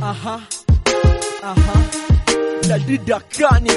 Aha. Aha. La didakani.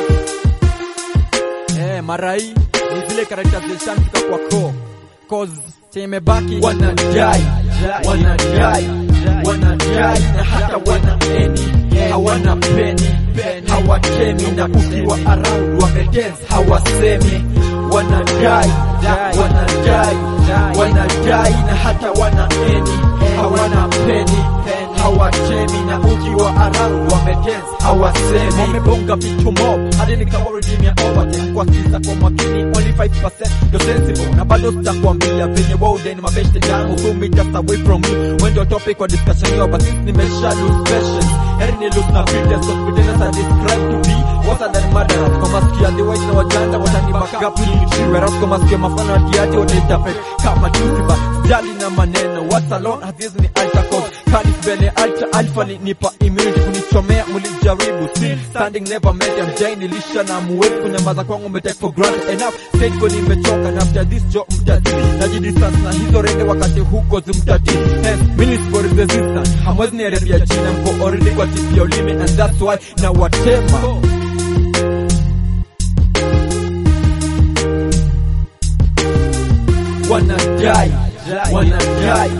Eh, mara hii ni zile characterization kutoka kwa ko. Cause chenye imebaki wanadai wanadai wanadai na hata wana eni hawana peni hawatemi na ukiwa around wamedance hawasemi wanadai wanadai wanadai na hata wana eni hawana peni hawatemi na ukiwa around wamedance hawasemi wamebonga vitu mob hadi nikawaridimia overtime kwa kisa kwa makini only 5% ndo sensible na bado sitakwambia venye waude ni mabeshte yangu two meters away from me when the topic wa discussion hiyo but since nimesha lose patience heri ni lose na pretense of pretenders I describe to be worse than murderers kwa masikio the white na wajanda watani back up ni whereas kwa masikio mafano atiaji wataitapet kama juzi but sijali na maneno what's alone hazizi ni alta cause kani mbele alta alpha ni nipa immunity kunichomea mlijaribu still standing never met them jai nilisha na muwezi kunyamaza kwangu me take for granted enough said kwa nimechoka na after this job mtati najidistance na hizo rende wakati huko zimtati hence minutes for resistance hamwezi niharibia jina mko already kwa tip ya ulimi and that's why na watema wanadai wanadai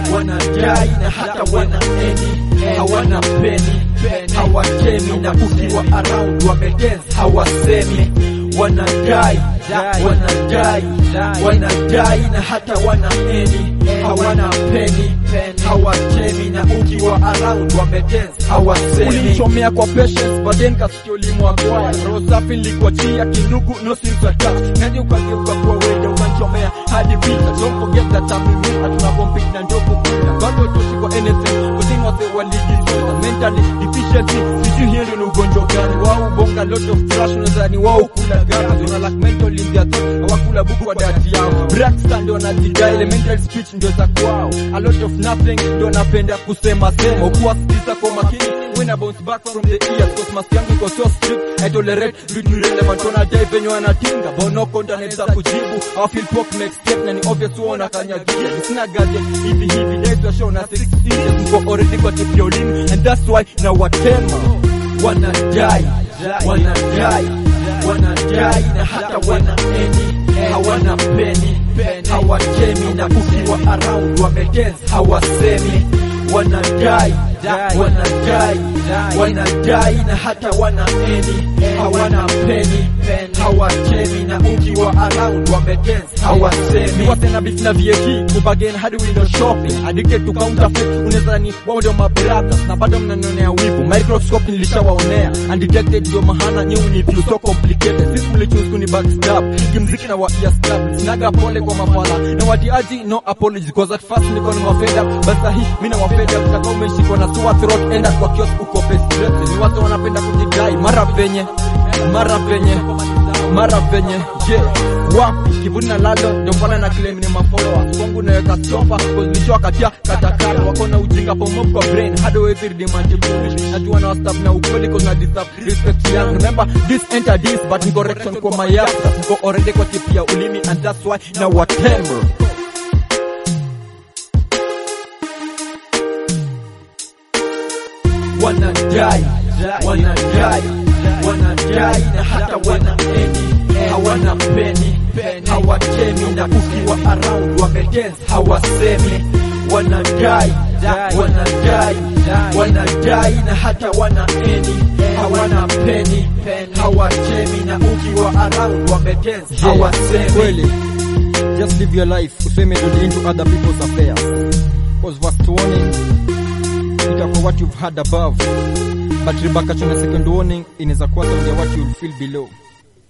wanadai na hata wana eni hawana peni hawatemi na ukiwa around wamedance hawasemi wanadai wanadai wanadai na hata wana eni hawana peni hawatemi na ukiwa around wamedance hawasemi ulimchomea kwa patience but then kasikia ulimwagwaya roho safi nilikuachia kinugu no strings attached nani ukageuka kwa wewe ukanchomea hadi vita don't forget that I'm in you hatuna compete na ndio kukula bado toshi kwa anything within wase walijifunza mentally deficiency sijui hiyo ndio ni ugonjwa gani wao bonga lot of trash unadhani wao kula gani wana lack mental in their thoughts hawakula buku kwa dati yao Braxton ndio wanajidai elemental speech ndio za kwao a lot of nothing ndio napenda kusema sema ukuwa sikiza kwa makini when I bounce back from the ears cause mask yangu iko so strict I tolerate vitu irrelevant wana dai venye wanatinga bono konda naweza kujibu I feel pop next step na ni obvious wao wanakanyagia sina gadget hivi hivi days wa show na 6 inches mko already kwa tip ya ulimi and that's why na watema wanadai wanadai wanadai na hata wana eni hawana peni hawatemi na ukiwa around wamedance hawasemi wanadai wanadai wanadai na hata wana eni hawana peni hawatemi na ukiwa around wamedance hawasemi wase na beef na VAT kubagen hadi window shopping addicted to counterfeit unaweza wao ndio mabrothers na bado mnanionea wivu microscope nilishawaonea undetected ndio mahana nyinyi ni view so complicated sisi mlichoose kuni backstab kimziki na wa ear stab sinaga pole kwa mafala na watiaji no apology because at first niko ni mafeda but sahi mimi na wafeda kutaka umeshikwa na sore throat enda kwa kiosk uko stress ni watu wanapenda kujidai mara venye mara venye mara venye je wapi kivuni na lalo ndio pale na claim ni mafollowers kwangu naweka stopa kuzilisha katia katakata wako na ujinga pomob kwa brain hadi wewe redeem foolish najua na staff na ukweli cause na deserve respect yangu remember this enter this but ni correction kwa my yaka niko already kwa tip ya ulimi and that's why na whatever wanadai wanadai wanadai na hata wana eni hawana peni hawatemi na ukiwa around wamedance hawasemi wanadai wanadai wanadai na hata wana eni hawana peni hawatemi na ukiwa around wamedance hawasemi kweli just live your life useme don't into other people's affairs cause first warning ita for what you've had above but repercussion ya second warning inaweza kuwa zaidi ya what you'll feel below